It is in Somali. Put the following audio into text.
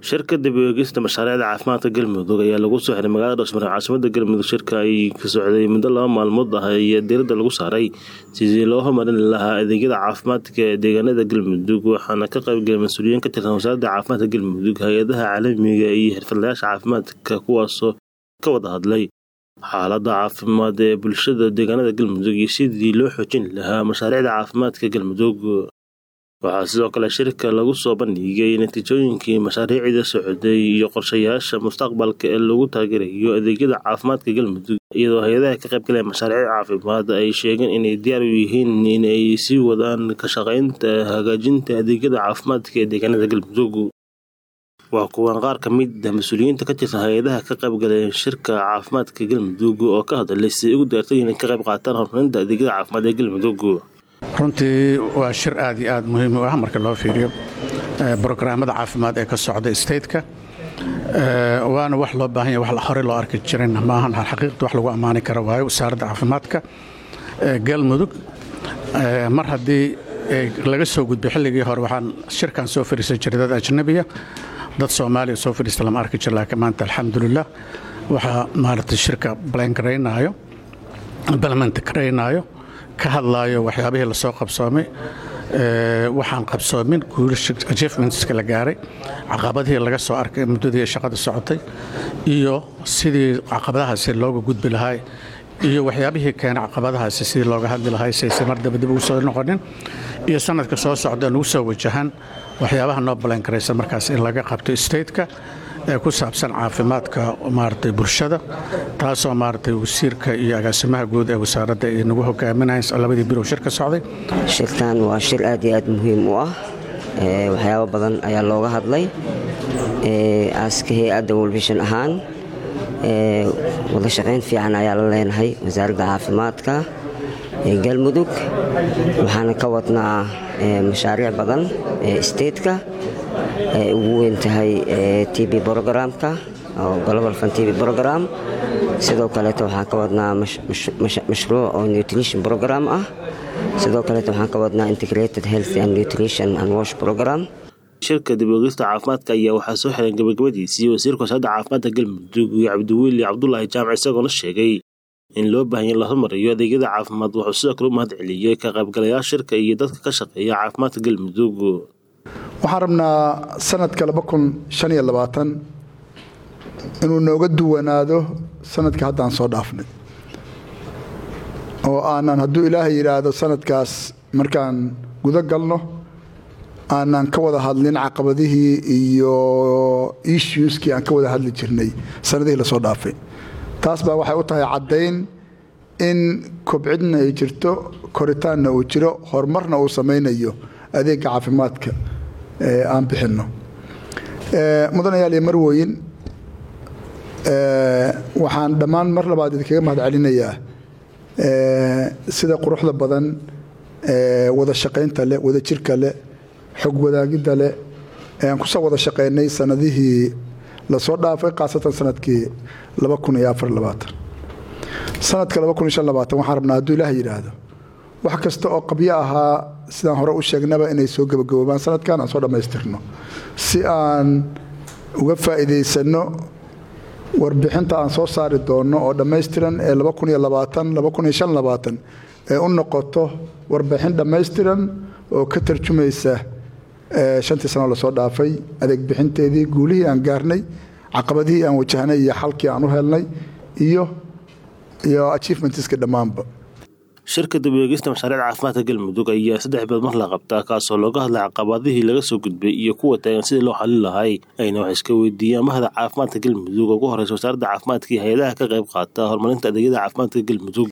shirka dib u eegista mashaariicda caafimaadka galmudug ayaa lagu soo xiray magaalada dhowsmare caasimada galmudug shirka ay ka socday muddo laba maalmood ah ayaa diiradda lagu saaray sidii loo horumarin lahaa adeegyada caafimaadka ee deegaanada galmudug waxaana ka qaybgalay mas-uuliyiin ka tirsan wasaaradda caafimaadka galmudug hay-adaha caalamiga iyo xirfadlayaasha caafimaadka kuwaasoo ka wada hadlay xaalada caafimaad ee bulshada deegaanada galmudug iyo sidii loo xoojin lahaa mashaariicda caafimaadka galmudug waxaa sidoo kale shirka lagu soo bandhigay natiijooyinkii mashaariicda socday iyo qorshayaasha mustaqbalka ee lagu taageerayo adeegyada caafimaadka galmudug iyadoo hay-adaha ka qaybgalaya mashaariic caafimaad ay sheegeen inay diyaar u yihiin inay sii wadaan ka shaqaynta hagaajinta adeegyada caafimaadka ee deegaanada galmudug waa kuwan qaar ka mid ah mas-uuliyiinta ka tirsan hay-adaha ka qaybgalay shirka caafimaadka galmudug oo ka hadlay siday ugu daartay inay ka qayb qaataan horumarinta adeegyada caafimaad ee galmudug runtii waa shir aad iyo aad muhiim u ah marka loo fiiriyo brograamada caafimaad ee ka socda stateka waana wax loo baahanya wax hore loo arki jirin maahan xaqiiqda wax lagu ammaani kara waayo wasaaradda caafimaadka galmudug mar haddii laga soo gudbay xilligii hore waxaan shirkan soo fadhiisan jiray dad ajnabiya dad soomaaliya soo fadhiista lama arki jir laakiin maanta alxamdulilah waxaa maaragtay shirka balankaraynaayo balmentaraynaayo ka hadlaayo waxyaabihii lasoo qabsoomay waxaan qabsoomin achievementska la gaaray caqabadihii laga soo arkay muddadii shaqada socotay iyo sidii caqabadahaasi looga gudbi lahaa iyo waxyaabihii keena caqabadahaasi sidii looga hadli lahaa sayse mar daba dib ugu soo noqonin iyo sanadka soo socda nugu soo wajahan waxyaabaha noo balankaraysa markaas in laga qabto stateka ee ku saabsan caafimaadka maaragtay bulshada taasoo maaragtay wasiirka iyo agaasimaha guud ee wasaaradda ay nagu hogaaminayan labadii bilow shir ka socday shirkan waa shir aad iyo aad muhiim u ah waxyaabo badan ayaa looga hadlay aaska hay-adda wolfishan ahaan wada shaqayn fiican ayaa la leenahay wasaaradda caafimaadka ee galmudug waxaana ka wadnaa mashaariic badan ee stateka ay ugu weyn tahay tb brogramka oo global fan tb brogram sidoo kaleeto waxaan ka wadnaa mashruuc oo nutrition program ah sidoo kaleeto waxaan ka wadnaa integrated health and nutrition and wash program shirka dib oogista caafimaadka ayaa waxaa soo xiran gabagabadiisii wasiirka wasaaradda caafimaadka galmudug cabdiweli cabdulaahi jaamac isagoona sheegay in loo baahanya la hormariyo adeegyada caafimaad wuxuu sidoo kale u mahad celiyey ka qaybgalayaal shirka iyo dadka ka shaqeeya caafimaadka galmudug waxaan rabnaa sanadka inuu nooga duwanaado sanadka haddaan soo dhaafnay oo aanan hadduu ilaahay yidhaahdo sanadkaas markaan gudo galno aanan ka wada hadlin caqabadihii iyo issueskii aan ka wada hadli jirnay sanadihii lasoo dhaafay taas baa waxay u tahay caddayn in kobcidna ay jirto koritaanna uu jiro horumarna uu samaynayo adeegga caafimaadka aan bixinno mudanayaal iyo marwoyin waxaan dhammaan mar labaad idinkaga mahad celinayaa sida quruxda badan wada shaqaynta leh wada jirka leh xog wadaagidda leh aan kusoo wada shaqaynay sanadihii lasoo dhaafay khaasatan sanadkii sanadka waxaan rabnaa hadduu ilaah yidhaahdo wax kasta oo qabyo ahaa sidaan hore u sheegnaba inay soo gabagaboobaan sanadkan aan soo dhammaystirno si aan uga faa'iidaysanno warbixinta aan soo saari doonno oo dhammaystiran ee ee u noqoto warbixin dhammaystiran oo ka tarjumaysa shantii sano lasoo dhaafay adeeg bixinteedii guulihii aan gaarnay caqabadihii aan wajahnay iyo xalkii aan u helnay iyo iyo achievementska dhammaanba shirka dib eegista mashaariicda caafimaadka galmudug ayaa saddex beed mar la qabtaa kaasoo looga hadlay caqabadihii laga soo gudbay iyo kuwa taagan sidii loo xalin lahay ayna wax iska weydiiyaan mahda caafimaadka galmudug oo ugu horeysa wasaaradda caafimaadka iyo hay-adaha ka qayb qaata horumarinta adeegyada caafimaadka galmudug